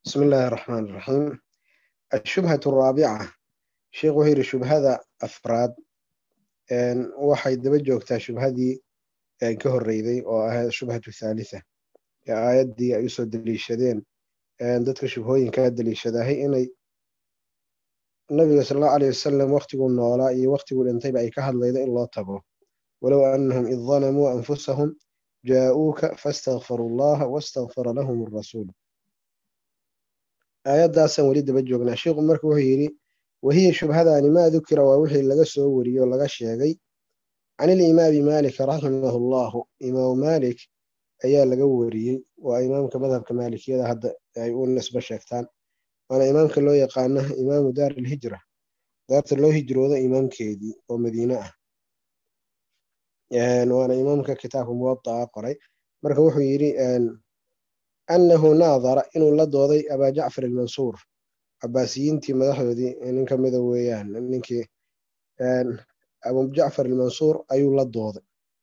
بسم الله الرحمن الرحيم الشبهة الرابعة sheekh wuxuu yidhi shubhada afraad waxay daba joogtaa shubhadii ka horreyday oo ahayd shubhatu thalitha ee aayaddii ay usoo deliishadeen dadka shubhooyinkaa deliishadahay inay nabiga sal allahu aleyh wasalam waktiguu noolaa iyo waktiguu dhintayba ay ka hadlaydo in loo tago walow annahum id dalamuu anfusahum jaa'uuka faastakfaruu allaha wastakfara lahum arasuul aayaddaasaan weli daba joognaa sheikhu marka wuxuu yidhi wahiya shubhadaani maa dukira waa wixii laga soo wariyey oo laga sheegay can ilimaami maalik raximahu llahu imaamu maalik ayaa laga wariyey waa imaamka madhabka maalikiyada hadda ay u nisbo sheegtaan waana imaamka loo yaqaano imaamu daar alhijra daarta loo hijrooda imaamkeedii oo madiine ah waana imaamka kitaabka muwada'a qoray marka wuxuu yidhi annahu naadara inuu la dooday abaa jacfar almansuur cabaasiyiintii madaxdoodii nin ka mida weeyaan ninkii abu jacfar almansuur ayuu la dooday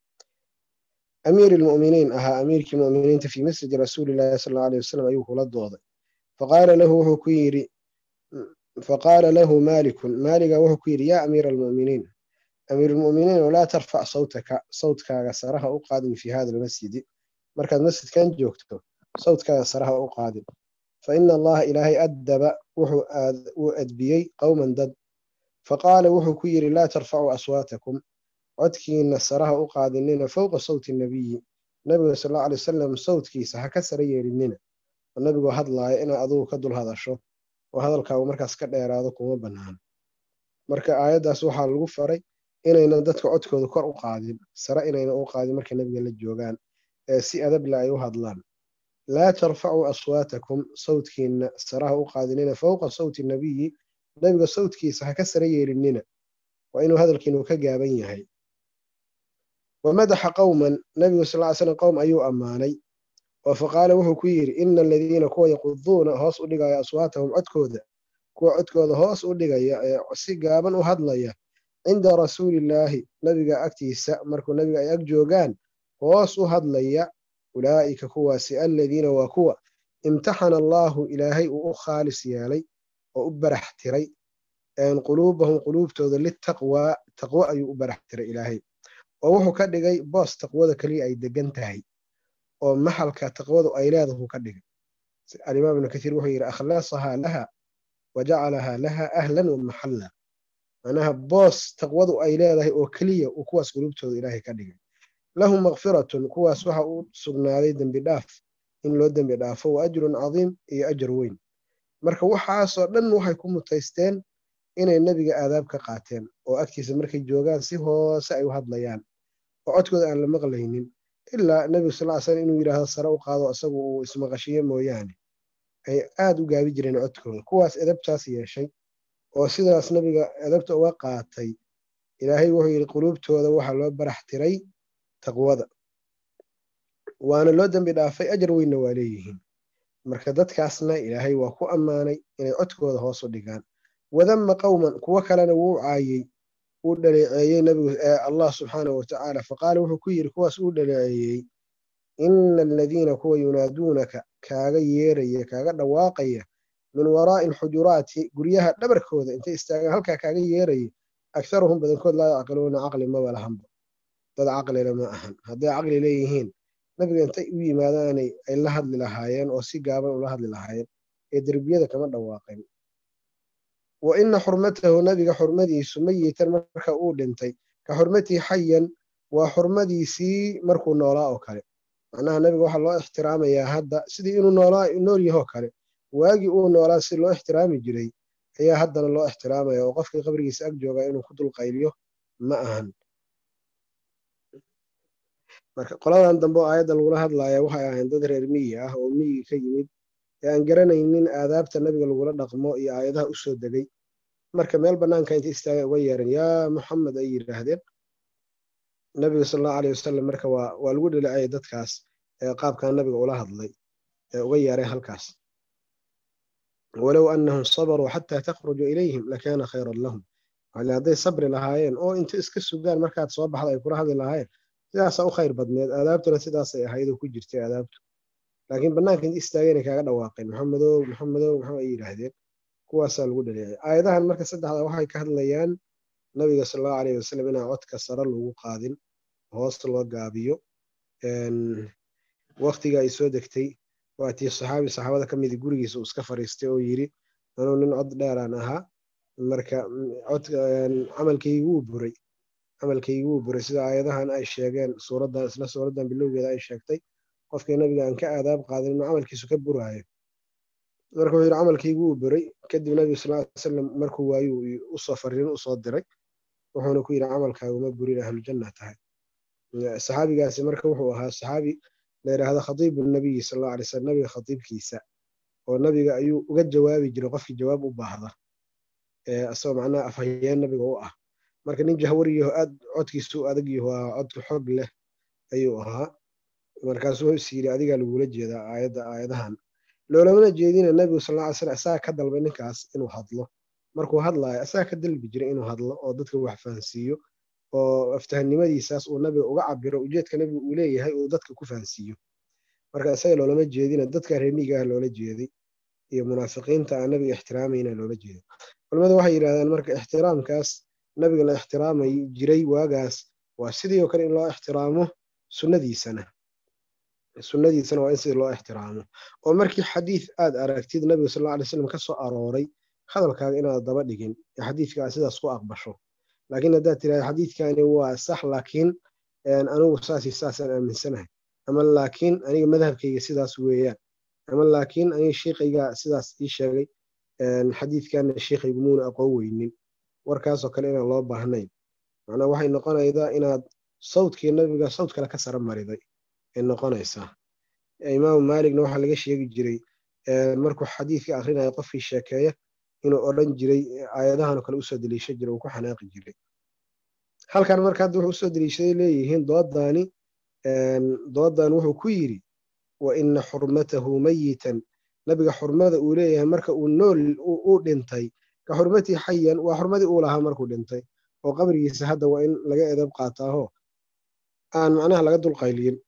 amiir ilmu'miniin ahaa amiirkii mu'miniinta fii masjidi rasuulillahi sal allahu aleyh wasalam ayuu kula dooday faqaala lahu wuxuu ku yidhi faqaala lahu maalikun maaliga wuxuu ku yidhi yaa amiira almu'miniin amiir almu'miniin laa tarfac sawtaka sawtkaaga saraha u qaadin fii hada almasjidi markaad masjidkan joogto sawtkaaga saraha u qaadin faina allaha ilaahay addaba wuxuu uu adbiyey qowman dad faqaala wuxuu ku yidhi laa tarfacuu aswaatakum codkiina saraha u qaadinina fowqa sawti nabiyi nabiga sal allau alay wasalam sawtkiisa ha ka sara yeelinina oo nabigoo hadlaaya inaad adugu ka dul hadasho oo hadalkaagu markaas ka dheeraado kuma bannaan marka aayaddaas waxaa lagu faray inaynan dadka codkooda kor u qaadin sare inaynan u qaadin markay nabiga la joogaan ee si adable ay u hadlaan laa tarfacuu aswaatakum sawtkiina saraha u qaadinina fowqa sawti nabiyi nabiga sawtkiisa ha ka sara yeelinina waa inuu hadalkiinu ka gaaban yahay wa madaxa qowman nabigu sal ly slam qowm ayuu ammaanay oo faqaala wuxuu ku yidhi ina aladiina kuwa yaquduuna hoos u dhigaya aswaatahum codkooda kuwa codkooda hoos u dhigaya ee si gaaban u hadlaya cinda rasuulillaahi nabiga agtiisa markuu nabiga ay ag joogaan hoos u hadlaya ulaa'ika kuwaasi aladiina waa kuwa imtaxana allaahu ilaahay uu u khaalis yeelay oo u barax tiray quluubahum quluubtooda litaqwaa taqwo ayuu u barax tiray ilaahay oo wuxuu ka dhigay boos taqwada keliya ay degan tahay oo maxalka taqwadu ay leedahu ka dhigay alimaam ibnu kathiir wuxuu yidhi akhlaasahaa laha wa jacalahaa laha ahlan wa maxalla macnaha boos taqwadu ay leedahay oo keliya uu kuwaas quluubtooda ilaahay ka dhigay lahum makfiratun kuwaas waxa uu sugnaaday dembi dhaaf in loo dembi dhaafo wa ajrun cadiim iyo ajar weyn marka waxaasoo dhan waxay ku mutaysteen inay nebiga aadaab ka qaateen oo agtiisa markay joogaan si hoose ay u hadlayaan oo codkooda aan la maqlaynin ilaa nebigu sal ly slam inuu yidhaahdo sare u qaado isagu uu ismaqashiyo mooyaane ay aad u gaabi jireen codkooda kuwaas edabtaas yeeshay oo sidaas nebiga edabta uga qaatay ilaahay wuxuu yidhi quluubtooda waxaa loo barax tiray taqwada waana loo dembi dhaafay ajar weynna waa leeyihiin marka dadkaasna ilaahay waa ku ammaanay inay codkooda hoos u dhigaan wadama qowman kuwo kalena wuu caayey uu dhaleeceeyey nabigu allah subxaanahu watacaala faqaala wuxuu ku yidhi kuwaas uu dhaleeceeyey ina aladiina kuwa yunaaduunaka kaaga yeeraya kaaga dhawaaqaya min waraa'i alxujuraati guryaha dhabarkooda intay istaagaan halkaa kaaga yeeraya akharuhum badankood laa yacqiluuna caqli maba lahanba dad caqlile ma ahan hadday caqli leeyihiin nabiga intay u yimaadaanay ay la hadli lahaayeen oo si gaaban ula hadli lahaayeen ee derbiyada kama dhawaaqeen wa ina xurmatahu nabiga xurmadiisu mayitan marka uu dhintay ka xurmatii xayan waa xurmadiisii markuu noolaa oo kale macnaha nabiga waxaa loo ixtiraamayaa hadda sidii inuu nool yahoo kale waagii uu noolaa si loo ixtiraami jiray ayaa haddana loo ixtiraamaya oo qofkii qabrigiisa ag joogaa inuu ku dulqayliyo ma ahan marka qoladan dambe oo aayadda lagula hadlaya waxay ahayn dad reer miyi ah oo miyiga ka yimid ee aan garanaynin aadaabta nabiga lagula dhaqmo iyo aayadaha u soo degay marka meel bannaanka intay istaaga uga yeereen yaa muxamed ay yidhaahdeen nabiga sal allahu aleyh wasalam marka waa waa lagu dhaleecayay dadkaas ee qaabkan nabiga ula hadlay ee uga yeeray halkaas walow annahum sabaruu xataa takhruju ilayhim lakaana khayran lahum hadday sabri lahaayeen oo inta iska sugaan markaad soo baxda ay kula hadli lahaayeen sidaasaa u khayr badneed aadaabtuna sidaasay ahayd oo ku jirtay aadaabtu laakiin bannaanka inta istaageenay kaaga dhawaaqeen maxamedow maxamedow maxaa ay yidhaahdeen kuwaasaa lagu dhaleecay aayadahan marka saddexda waxay ka hadlayaan nabiga sal allahu alayh wasalam inaan codka sare lagu qaadin hoos loo gaabiyo waktiga ay soo degtay waatii saxaabi saxaabada ka midi gurigiisa uu iska fariistay oo yidhi anuu nin cod dheeraan ahaa marka camalkaygi wuu buray camalkaygi wuu buray sida aayadahan ay sheegeen suuraddan isla suuraddan bilowgeeda ay sheegtay qofkii nabiga aan ka aadaab qaadin inuu camalkiisu ka buraayo marka wuxuu yidhi camalkaygi wuu buray kadib nabiga sal ly salam markuu waayuu usoo fariin usoo diray wuxuuna ku yidhi camalkaaguma burin ahlujanna tahay saxaabigaasi marka wuxuu ahaa saxaabi la yidhaahdo khatiibu nabiyi sal allahu alay slam nabiga khatiibkiisa oo nabiga ayuu uga jawaabi jiray qofkii jawaab u baahda isagoo macnaha afhayeen nabiga u ah marka nin jahwariyaho aad codkiisu u adag yaho aa cod xog leh ayuu ahaa markaasu wuxuu is yidhi adigaa lagula jeedaa aayadda aayadahan loolamana jeedina nabigu sal alla ly slam isagaa ka dalbay ninkaas inuu hadlo markuu hadlaayo isagaa ka dalbi jiray inuu hadlo oo dadka wax fahansiiyo oo aftahannimadiisaas uu nabiga uga cabiro ujeedka nabiga uu leeyahay uu dadka ku fahansiiyo marka isaga loolama jeedina dadka reemiga ah loola jeeday iyo munaafiqiinta aan nabiga ixtiraamayna loola jeeday culamadu waxay yidhahdaan marka ixtiraamkaas nabiga la ixtiraamay jiray waagaas waa sidii oo kale in loo ixtiraamo sunnadiisana sunnadiisana waa in sidii loo ixtiraamo oo markii xadiid aad aragtid nabiga sal alla alay slam ka soo arooray hadalkaaga inaad daba dhigin ee xadiidkaa sidaas ku aqbasho laakiin haddaad tirahda xadiidkani waa sax laakiin anigu saasi saasaan aaminsanahay ama laakiin aniga madhabkayga sidaas weeyaan ama laakiin aniga shiikhayga sidaas ii sheegay xadiidkana shiikhaygu muuna aqoon weynin warkaasoo kale inaan loo baahnayn macnaa waxay noqonaydaa inaad sawdkii nabiga sawd kale ka sara mariday ay noqonaysaa imaamu maaligna waxaa laga sheegi jiray markuu xadiidka akhrinayo qofkii sheekeeya inuu odhan jiray aayadahan oo kale usoo deliisha jiray uu ku xanaaqi jiray halkan marka hadda wuxuu usoo deliishaday leeyihiin dooddaani dooddan wuxuu ku yidhi wa ina xurmatahu mayitan nabiga xurmada uu leeyahay marka uu nool uu dhintay ka xurmatii xayan waa xurmadii uu lahaa markuu dhintay oo qabrigiisa hadda waa in laga edab qaataaho aan macnaha laga dulqayliyin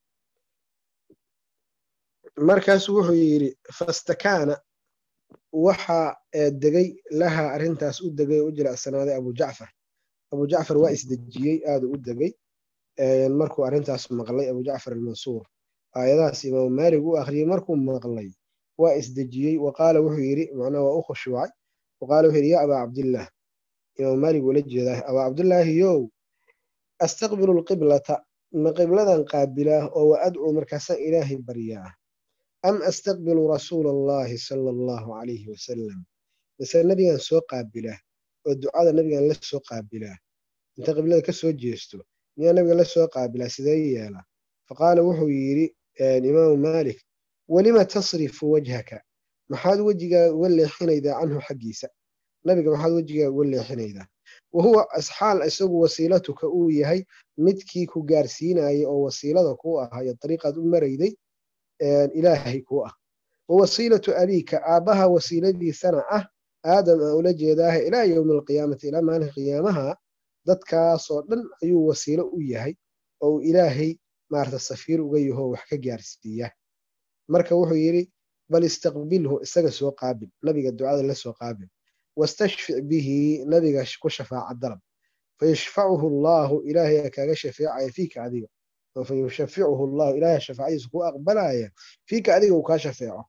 markaasu wuxuu yidhi fastakaana waxaa degay lahaa arrintaas u degay oo u jilacsanaaday abu jacfar abu jacfar waa isdejiyey aaduu u degay markuu arrintaas maqlay abu jacfar almansuur aayadahaas imaamu maalig u akhriyey markuu maqlay waa isdejiyey wa qaala wuxuu yidhi macnaha waa u khushuucay wa qaala wuxuu yidhi yaa abaa cabdillaah imaamu maalig ula jeedaa abaa cabdillaahi yow astaqbilu lqiblata ma qibladan qaabilaa oo wa adcuu markaasaan ilaahay baryaa am astaqbilu rasuula allahi sala allahu calayhi wasalam mise nabigan soo qaabilaa oo ducada nabigan la soo qaabilaa inta qiblada ka soo jeesto miyaa nabiga la soo qaabilaa sidee yeelaa faqaala wuxuu yidhi imaamu maalik welima tasrifu wajhaka maxaad wejigaaga uga leexinaydaa canhu xaggiisa nabiga maxaad wejigaaga uga leexinaydaa wa huwa asxaal isagu wasiilatuka uu yahay midkii ku gaarsiinayay oo wasiilada kuu ahaa iyo dariiqaad u marayday ilaahay kuu ah wa wasiilatu abiika aabbaha wasiiladiisana ah aadam aan ula jeedaaha ilaa yowmi alqiyaamati ilaa maalinka qiyaamaha dadkaasoo dhan ayuu wasiilo u yahay oo uu ilaahay maarata safiir uga yaho wax ka gaarsiiya marka wuxuu yidhi bal istaqbilhu isaga soo qaabil nabiga ducada la soo qaabil wastashfic bihi nabiga ku shafaaca dalab fayashfacuhu allaahu ilaahay kaaga shafeecaya fiika adiga fayushaficuhu allahu ilaahay shafaacadiisa ku aqbalaya fiika adiga uu kaa shafeeco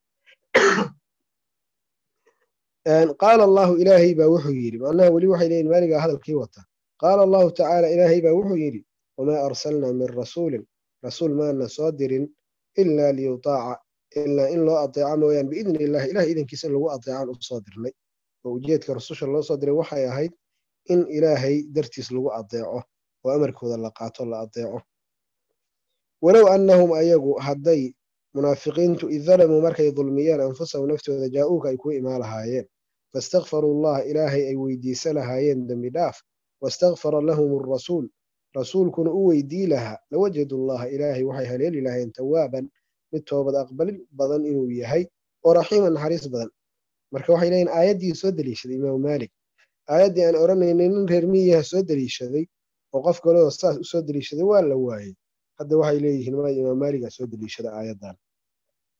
qaala allahu ilaahay baa wuxuu yidhi macnaha weli waxay leeyihin maaligaa hadalkii wata qaala allahu tacaala ilaahay baa wuxuu yidhi wamaa arsalnaa min rasuulin rasuul maana soo dirin ilaa liyutaaca ilaa in loo adeeco mooyaan biidni illahi ilahay idankiisa in lagu adeecaan u soo dirnay oo ujeedka rasusha loo soo diray waxay ahayd in ilaahay dartiis lagu adeeco oo amarkooda la qaato la adeeco walow annahum ayagu hadday munaafiqiintu id dalamuu markay dulmiyeen anfusahum naftooda jaa-uuka ay ku imaan lahaayeen faistakfaruu allaha ilaahay ay weydiisa lahaayeen dembi dhaaf wastakfara lahum arasuul rasuulkuna u weydii lahaa lawajadu llaha ilaahay waxay haleeli lahayen tawaaban mid toobad aqbalin badan inuu yahay oo raxiiman naxariis badan marka waxay leeyihin aayaddii soo deliishaday imaamu maalik aayaddii aan odhanaynay nin reer miyaha soo deliishaday oo qof kaleo saas usoo deliishaday waa la waayey hadda waxay leeyihiin ma imaam maaligaa soo deliishada aayaddan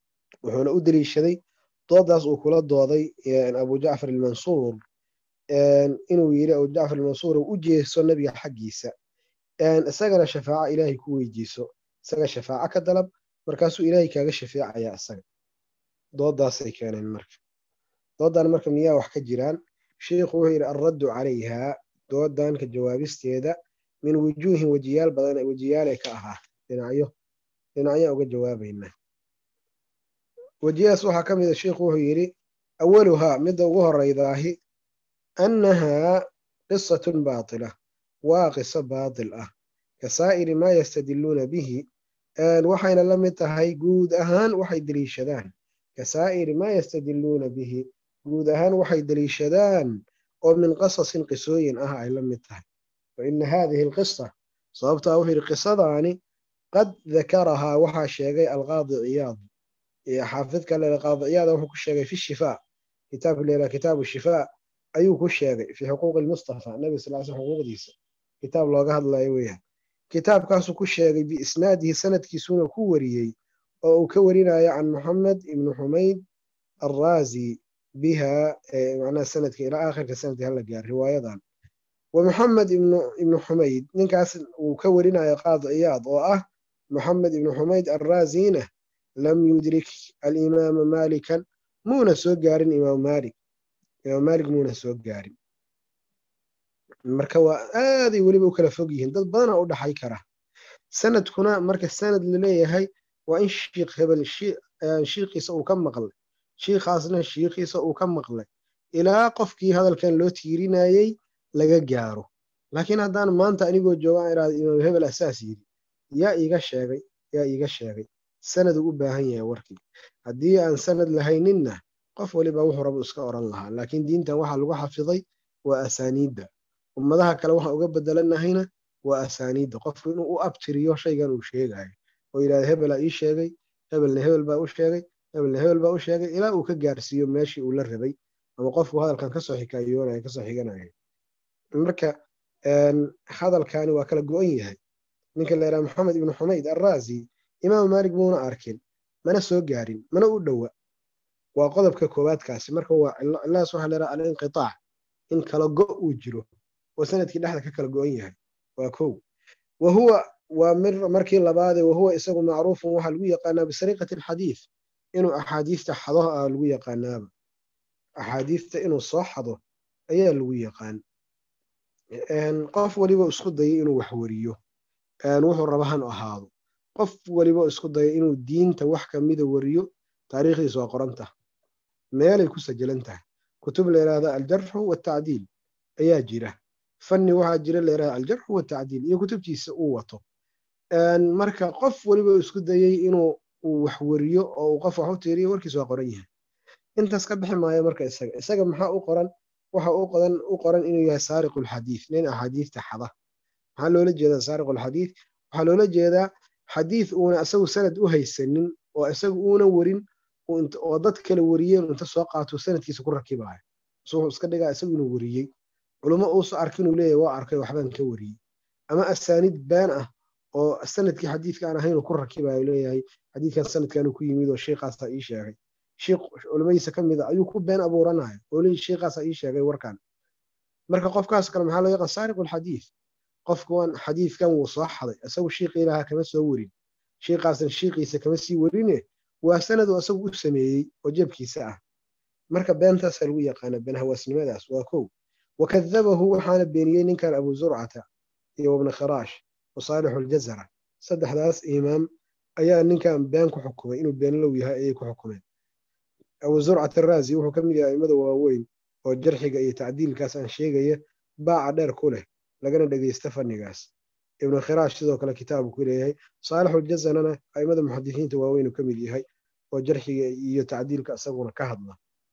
wuxuuna u deliishaday doodaas uu kula dooday abu jacfar almansuur inuu yidhi abu jacfar almansuur u jeeso nebiga xaggiisa isagana shafaaco ilaahay ku weydiiso isaga shafaaco ka dalab markaasuu ilaahay kaaga shafeecayaa isaga doodaasay keeneen marka doodan marka miyaa wax ka jiraan sheikhu wuxuu yidhi alraddu calayha doodan ka jawaabisteeda min wujuuhin wejiyaal badan wejiyaalay ka ahaa dhinacyo dhinacyo uga jawaabayna wejiyahaas waxaa ka mid a sheikhu wuxuu yidhi awaluhaa midda ugu horeydaahi annahaa qisatun baatila waa qiso baatil ah ka saa'iri maa yastadiluuna bihi waxayna la mid tahay guud ahaan waxay deliishadaan ka saa'iri maa yastadiluuna bihi guud ahaan waxay deliishadaan oo min qasasin qisooyin ah ay la mid tahay fa ina haadihi alqisa sababtaa wuxuu yidhi qisadaani qad dakarahaa waxaa sheegay alqaadi ciyaad xaafidka lele qaadi ciyaada wuxuu ku sheegay fi shifaa kitaabka leela kitaabu shifaa ayuu ku sheegay fi xuquuqi lmustafa nabi sal sl xuquuqdiisa kitaab looga hadlayo weeyaan kitaabkaasuu ku sheegay biisnaadihi sanadkiisuuna ku wariyey oo uu ka warinayo can moxamed ibni xumayd alraazi biha macnaha sanadka ilaa aakhirka sanadka hala gaar riwaayadan wa moxamed ibnu xumayd ninkaas uu ka warinayo qaadi ciyaad oo ah moxamed ibnu xumayd alraazina lam yudrik alimaama malikan muuna soo gaarin imaam malik imaam malik muuna soo gaarin marka waa aaday weliba u kala fog yihiin dad badana u dhaxay kara sanadkuna marka sanad laleeyahay waa in shiikh hebel shiikhiisa uu ka maqlay shiikhaasna shiikhiisa uu ka maqlay ilaa qofkii hadalkan loo tiirinayey laga gaaro laakiin haddaan maanta anigoo joogaan iraada imaam hebel asaas yidhi yaa iiga sheegay yaa iiga sheegay sanaduu u baahan yahay warkii haddii aan sanad lahayninna qof waliba wuxuu rabu iska oran lahaa laakiin diintan waxaa lagu xafiday waa asaaniidda ummadaha kale waxaan uga bedelanahayna waa asaaniidda qofku inuu u abtiriyo shaygan uu sheegayo oo yidhahda hebelaa ii sheegay hebelna hebel baa u sheegay hebelna hebel baa u sheegay ilaa uu ka gaarsiiyo meeshii uu la rabay ama qofku hadalkan kasoo xikaayoonaya kasoo xiganaya marka hadalkani waa kala go-an yahay ninka la yidhaha maxamed ibnu xumayd alraazi imaam maalik muuna arkin mana soo gaarin mana u dhowa waa qodobka koowaadkaasi marka waa cilahaas waxaa la yidhaha alinqitaac in kala go uu jiro oo sanadkii dhexda ka kala go-an yahay waa kow wa huwa waa markii labaade wahuwa isagu macruufun waxaa lagu yaqaanaa bisariiqati alxadiid inuu axaadiista xado ah lagu yaqaanaaba axaadiista inuu soo xado ayaa lagu yaqaan qof waliba isku dayay inuu wax wariyo wuxuu raba han ahaado qof waliba isku daya inuu diinta wax kamida wariyo taariikhdiisa waa qorantah meelay ku sajilan tahay kutub la yidhahda aljarxu watacdiil ayaa jira fanni waxaa jira la yidhahda aljarxu watacdiil iyo kutubtiisa uu wato marka qof waliba isku dayey inuu uu wax wariyo oo uu qof wax u tiiriyo warkiisa waa qoran yahay intaas ka bixi maayo marka isaga isaga maxaa u qoran waxa u qodan u qoran inuu yahay saariqu lxadiid nin axaadiista xada maxaa loola jeedaa saariqu lxadiid waxaa loola jeedaa xadiid uuna isagu sanad u haysanin oo isagu uuna warin oo dad kale wariyeen inta soo qaato sanadkiisa ku rakibayo wuxuu iska dhigaa isagu inuu wariyey culummo uusa arkin uu leeyahy waa arkay waxbaan ka wariyey ama asaaniid been ah oo sanadkii xadiidka aan ahayn uu ku rakibayo leeyahay xadiidkan sanadkan ku yimid oo sheikhaasa ii sheegay sheikh culimmadiisa ka mid a ayuu ku been abuuranaya oo leeyahy sheikhaasa ii sheegay warkan marka qofkaas kale maxaa loo yaqaan saariqu lxadiid qofkuwan xadiidkan wuu soo xaday isagu shiiqii ilaha kama soo warin shiiqaasan shiiqiisa kama sii warine waa sanad uu isagu u sameeyey oo jebkiisa ah marka beentaasa lagu yaqaana been hawaasnimadaas waa kow wakadabahu waxaana beeniyey ninkan abu zurcata iyo wabna khiraash wa saalixu ljazara saddexdaas imaam ayaa ninkan been ku xukumay inuu beenlow yahay ayay ku xukumeen abu zurcat araazi wuxuu ka mid yahay aimada waaweyn oo jarxiga iyo tacdiilkaas aan sheegaya baaca dheer ku leh lagana dhegeysta fannigaas ibnu khiraash sidoo kale kitaabu ku leeyahay saalixu ljazanana aimada muxadisiinta waaweyn uu ka mid yahay oo jarxiga iyo tacdiilka isaguna ka hadla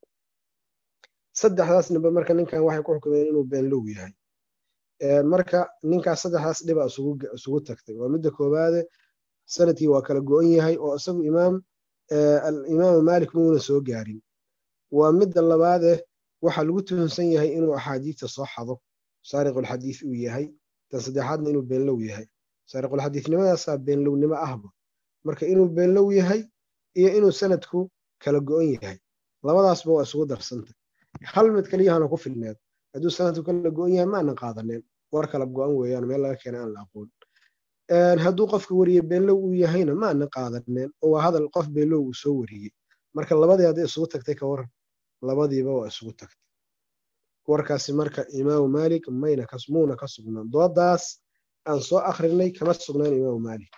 saddexdaas nimbe marka ninkan waxay ku xukumeen inuu beenlow yahay marka ninkaas saddexdaas dhiba isugu tagtay waa midda koowaade sanadkii waa kala go-an yahay oo isagu imaam imaamu maalik muuna soo gaarin waa midda labaade waxaa lagu tuhunsan yahay inuu axaadiista soo xado saariqulxadiid uu yahay tan saddexaadna inuu beenlow yahay saariqulxadiidnimadaasaa beenlownimo ahba marka inuu beenlow yahay iyo inuu sanadku kala go-on yahay labadaasba waa isugu darsantay hal mid kaliyahana ku filneed hadduu sanadku kala go-on yahay maanan qaadaneen war kala go-an weeyaan meel laga keenay aan la aqoon hadduu qofka wariye beenlow uu yahayna maanan qaadaneen oo waa hadal qof beenlow uu soo wariyey marka labadii hadday isugu tagtay ka waran labadiiba waa isugu tagtay warkaasi marka imaamu maalik mayna muuna ka sugnaan doodaas aan soo akrinay kama sugnaan imaamu maalik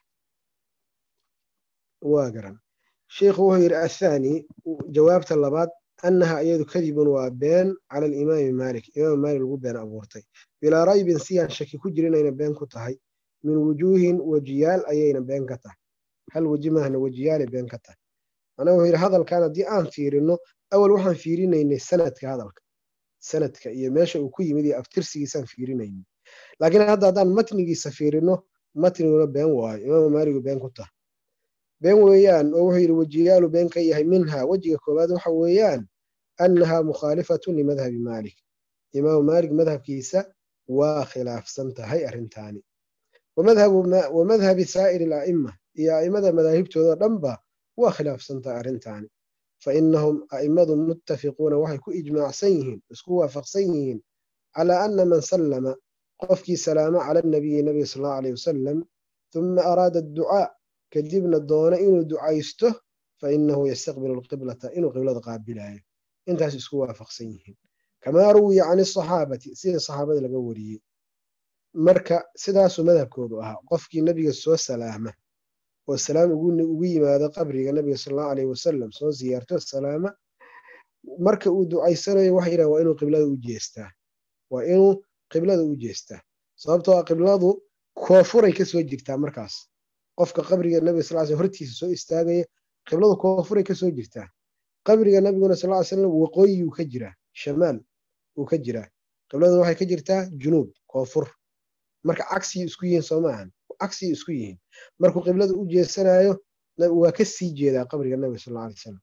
waa garan sheikhu wuxuu yidhi athaani jawaabta labaad annaha iyadu kadibun waa been cala alimaami maalik imaamu maalik lagu been abuurtay bilaa raybin siyaan shaki ku jira inayna been ku tahay min wujuuhin wejiyaal ayayna been ka tahay hal weji maahna wejiyaalay been ka tahay macnaha wuxuu yidhi hadalkan haddii aan fiirino awal waxaan fiirinaynay sanadka hadalka sanadka iyo meesha uu ku yimid iyo aftirsigiisaan fiirinaynay laakiin hadda haddaan matnigiisa fiirino matniguna been waayo imaamu maaligu been ku tahay been weeyaan oo wuxuu yidhi wejiyaalu been ka yahay minha wejiga koowaad waxa weeyaan annaha mukhaalifatun limadhabi maalik imaamu maalik madhabkiisa waa khilaafsan tahay arrintaani wa madhabi saa'iri ala'ima iyo a'imada madaahibtooda dhanba waa khilaafsan tahay arrintaani fa innahum a'immadu muttafiquuna waxay ku ijmaacsan yihiin isku waafaqsan yihiin calaa anna man sallama qofkii salaamo cala annabiyi nabiga sal allahu alayh wasalam uma araada adducaa kadibna doono inuu ducaysto fa innahu yastaqbilu alqiblata inuu qiblada qaabilayo intaas isku waafaqsan yihiin kamaa ruwiya can asaxaabati sida saxaabada laga wariyey marka sidaasuu madhabkoodu ahaa qofkii nebiga soo salaama oo salaam ugu yimaado qabriga nabiga sal allahu alayh wasalam soo siyaarto salaama marka uu ducaysanayo waxa yidhahan waa inuu qiblada u jeestaa waa inuu qiblada u jeestaa sababtoo ah qibladu koofuray ka soo jirtaa markaas qofka qabriga nabiga sal sl hortiisa soo istaagaya qibladu koofuray ka soo jirtaa qabriga nabiguna sal ly slam waqooyiyuu ka jiraa shamaal uu ka jiraa qibladuna waxay ka jirtaa junuub koonfur marka cagsiyay isku yihiin soo maahan cagsiyay isku yihiin markuu qiblada u jeesanayo waa ka sii jeedaa qabriga nabiga sal alay salam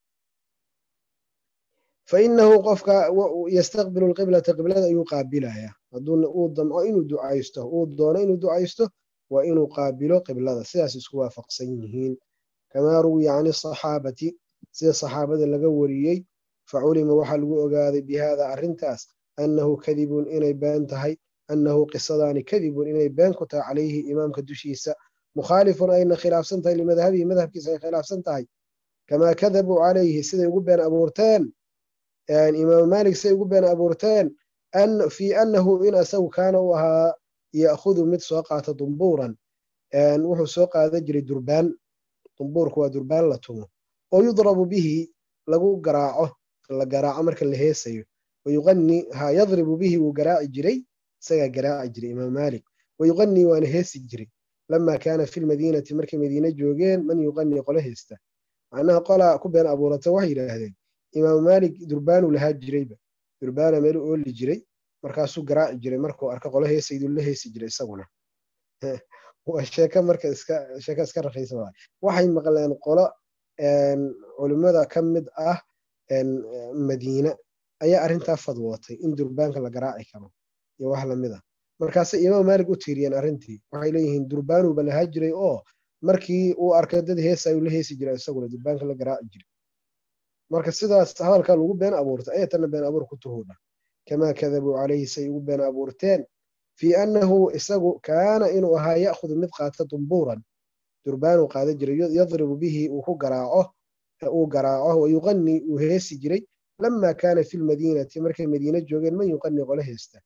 fa inahu qofka yastaqbilu lqiblata qiblada ayuu qaabilayaa hadduu uu damco inuu ducaysto uu doono inuu ducaysto waa inuu qaabilo qiblada sidaas isku waafaqsan yihiin kamaa ruwiya can asaxaabati sida saxaabada laga wariyey faculima waxaa lagu ogaaday bihada arrintaas annahu kadibun inay been tahay annahu qisadaani kadibun inay been ku tahay calayhi imaamka dushiisa mukhaalifun ayna khilaafsan tahay limadhabihi madhabkiisa ay khilaafsan tahay kamaa kadabuu calayhi siday ugu been abuurteen imaamu maalik siday ugu been abuurteen fii annahu in asagu kaana u ahaa ya'khudu mid soo qaata dumbuuran wuxuu soo qaadan jiray durbaan dumbuurku waa durbaan la tumo oo yudrabu bihi lagu garaaco la garaaco marka la heesayo wayuqani ha yadribu bihi wuu garaaci jiray isagaa garaaci jiray imaam maalik wayuqanii waana heesi jiray lamaa kaana fi lmadiinati markay madiine joogeen man yuqanii qolo heesta macnaha qolaa ku been abuurata waxay yidhaahdeen imaamu maalik durbaanuu lahaa jirayba durbaana meelu ooli jiray markaasuu garaaci jiray markuu arka qolo heesayduu la heesi jiray isaguna waa sheeko marka iska sheeko iska rakiisa waay waxay maqleen qolo culimmada ka mid ah madiine ayaa arrintaa fadwootay in durbaanka la garaaci karo iyo wax lamid a markaasay imaam maalik u tiiriyeen arrintii waxay leeyihiin durbaanuuba lahaa jiray oo markii uu arkay dad heesa ayuu la heesi jiray isaguna durbaanka la garaaci jiray marka sidaas hadalkaa lagu been abuurtay ayatana been abuur ku tuhuudha kamaa kadabuu calayhi say ugu been abuurteen fii annahu isagu kaana inuu ahaa ya'khudu mid qaata dumbuuran durbaanuu qaada jiray yadribu bihi uu ku garaaco uu garaaco wa yuqanii uu heesi jiray lamaa kaana fi lmadiinati markay madiine joogeen man yuqanii qole heesta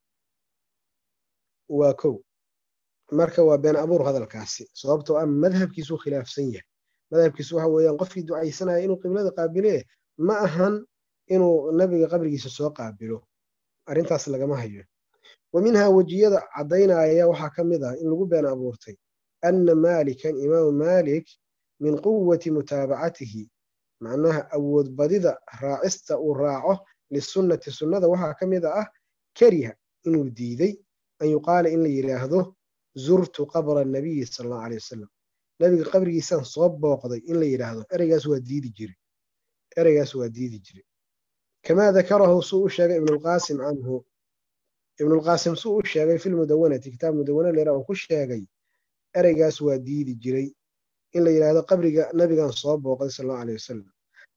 waa kow marka waa been abuur hadalkaasi sababtoo ah madhabkiisuu khilaafsan yahay madhabkiisu waxa weeyaan qofkii ducaysanaya inuu qiblada qaabile ma ahan inuu nabiga qabrigiisa soo qaabilo arrintaas lagama hayo wa minhaa wejiyada caddaynaya waxaa ka mid ah in lagu been abuurtay anna maalikan imaamu maalik min quwati mutaabacatihi macnaha awood badida raacista uu raaco lisunnati sunnada waxaa ka mid ah kariha inuu diiday an yuqaala in la yidhaahdo zurtu qabra nabiyi sal allahu alay wasalam nabiga qabrigiisaan soo booqday in la yidhaahdo ereygaas waa diidi jire ereygaas waa diidi jire kamaa dakarahu suu u sheegay ibnulqaasim canhu ibnulqaasim suu u sheegay fi lmudawanati kitaab mudawana leera uu ku sheegay ereygaas waa diidi jiray in la yidhaahdo qabriga nabigan soo booqday sal allahu alay wasalam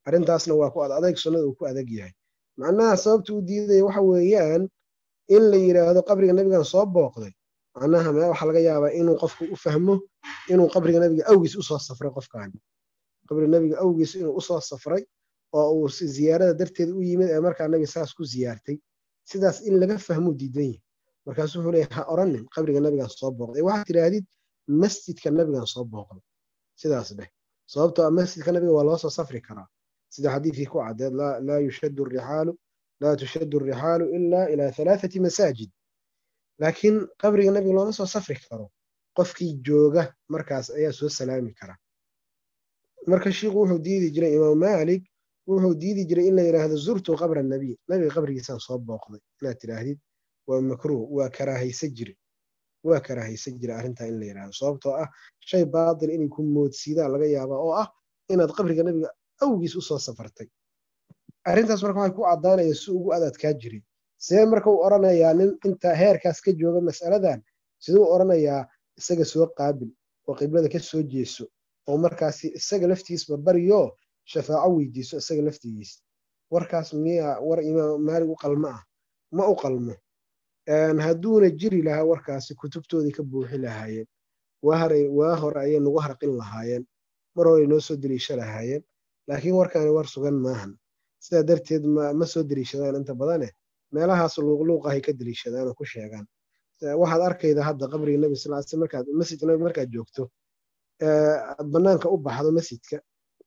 arrintaasna waa ku adayg sunnada uu ku adag yahay macnaha sababta u diidaya waxa weeyaan in la yidhaahdo qabriga nebigan soo booqday macnaha me waxaa laga yaabaa inuu qofku u fahmo inuu qabriga nebiga awgiis usoo safray qofkaani qabriga nebiga awgiis inuu usoo safray oo uu ziyaarada darteed u yimid ee markaa nebiga saas ku ziyaartay sidaas in laga fahmuu diidan yahay markaasuu wuxuu leeyahy ha oranin qabriga nebigan soo booqday waxaad tidhaahdid masjidka nebigan soo booqday sidaas dheh sababtoo ah masjidka nebiga waa loo soo safri karaa sida xadiidkii ku caddeed laa yushaddu rixaalu laa tushaddu rixaalu ilaa ilaa halaathati masaajid laakiin qabriga nebiga looma soo safri karo qofkii jooga markaas ayaa soo salaami kara marka shiikhu wuxuu diidi jiray imaam maalik wuxuu diidi jiray in la yidhaahdo zurtu qabra nabiy nabiga qabrigiisaan soo booqday inaad tidhaahdid waa makruuh waa karaahaysa jire waa karaahaysa jira arrintaa in la yidhahdo sababtoo ah shay baatil inay ku moodsiidaan laga yaabaa oo ah inaad qabriga nebiga awgiis usoo safartay arrintaas marka waxay ku caddaanaya si ugu adadkaa jiray see marka uu odhanayaa nin intaa heerkaas ka jooga mas'aladan siduu odhanayaa isaga soo qaabil oo qiblada ka soo jeeso oo markaasi isaga laftiisba baryo shafaaco weydiiso isaga laftigiis warkaas miya war imaam maalig u qalmo ah ma u qalmo hadduuna jiri lahaa warkaasi kutubtoodii ka buuxi lahaayeen waa hore ayay nagu harqin lahaayeen mar hore noo soo deliisha lahaayeen laakiin warkaani war sugan maahan sidaa darteed ma soo deliishadaan inta badane meelahaas luuqluuqahay ka deliishadaan oo ku sheegaan waxaad arkayda hadda qabriga nebi sal sl markaad masjidka nebi markaad joogto aad bannaanka u baxdo masjidka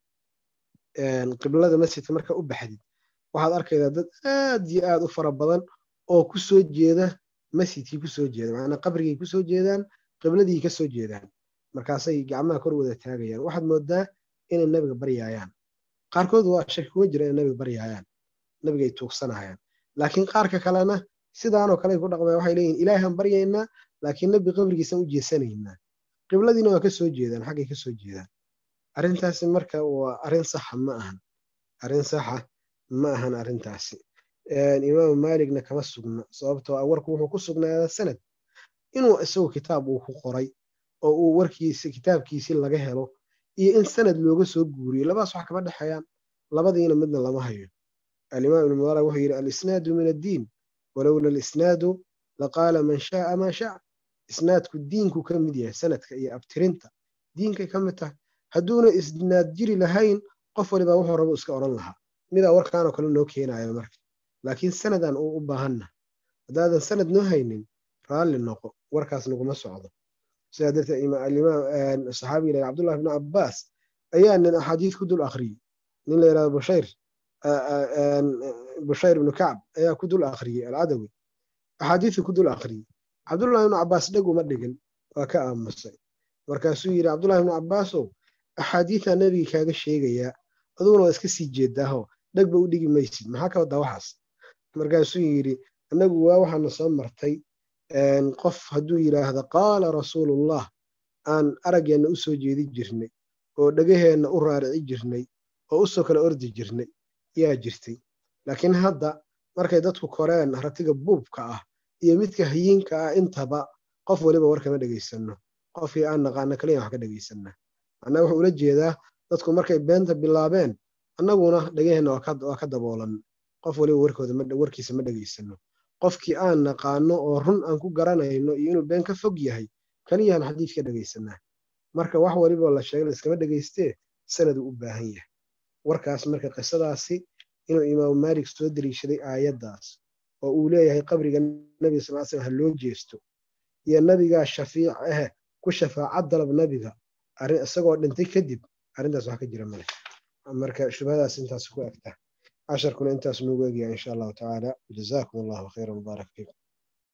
qiblada masjidka markaa u baxdid waxaad arkaydaa dad aad iyo aad u fara badan oo ku soo jeeda masjidkii ku soo jeeda macnaa qabrigay ku soo jeedaan qibladii ka soo jeedaan markaasay gacmaha kor wada taagayaan waxaad moodaa inay nebiga baryaayaan qaarkood waa shaki kuma jira inay nebiga baryaayaan nebigay tuugsanayaan laakiin qaarka kalena sidaanoo kale ku dhaqmaya waxay leeyihin ilaahan baryaynaa laakiin nebi qabrigiisan u jeesanaynaa qibladiina waa ka soo jeedaan xaggay ka soo jeedaan arrintaasi marka waa arrin saxa ma ahan arrin saxa ma ahan arrintaasi imaamu maaligna kama sugna sababtoo ah warku wuxuu ku sugnaadaa sanad inuu isagu kitaab uu ku qoray oo uu warkiisi kitaabkiisii laga helo iyo in sanad looga soo guuriyo labadaas wax kama dhexeeyaan labadiina midna lama hayo alimaam ibnu mubarak wuxuu yidhi alisnaadu min addiin walowla alisnaadu laqaala man shaaa maa shac isnaadku diinku ka mid yahay sanadka iyo abtirinta diinkay ka mid tahay hadduuna isnaad jiri lahayn qof walibaa wuxuu rabo iska odhan lahaa midaa warkaanoo kale noo keenayo marka laakiin sanadaan uu u baahanna haddaadan sanad noo haynin raalli noqo warkaas naguma socdo sidaa darteed alimaam saxaabiga la cabdullah ibnu cabbaas ayaa nin axaadiis ku dul akhriyey nin la yidhahdo bushayr bushayr ibnu kacb ayaa ku dul akhriyey alcadawi axaadiisii ku dul akhriyey cabdullah ibnu cabbaas dheg uma dhigin waa ka aamusay markaasuu yidhi cabdullahi ibnu cabbaasow axaadiisaa nebigii kaaga sheegayaa aduguna waa iska sii jeedaaho dhegba u dhigi maysid maxaa ka wadaa waxaas markaasuu yidhi annagu waa waxaana soo martay qof hadduu yidhaahdo qaala rasuulullah aan araggeenna u soo jeedi jirnay oo dhegaheenna u raarici jirnay oo usoo kala ordi jirnay yaa jirtay laakiin hadda markay dadku koreen ratiga buubka ah iyo midka hayiinka ah intaba qof waliba war kama dhegaysanno qofkii aan naqaana kaliya wax ka dhegaysanna macnaa wuxuu ula jeedaa dadku markay beenta bilaabeen annaguna dhegaheenna waa ka daboolan qof waliba warkooda warkiisa ma dhegaysano qofkii aan naqaano oo run aan ku garanayno iyo inuu been ka fog yahay kaliyahan xadiis ka dhegaysanaa marka wax waliba la sheegay laiskama dhegaystee sanaduu u baahan yahay warkaas marka qisadaasi inuu imaamu maalik soo deliishaday aayaddaas oo uu leeyahay qabriga nebiga sal slam ha loo jeesto iyo nabigaa shafiic ah ku shafaaca dalab nabiga isagoo dhintay kadib arrintaas wax ka jira male marka shubhadaas intaas ku egta casharkuna intaas nuugu egyaa insha allahu tacaala jazaakum allahu khayran baarak fiikum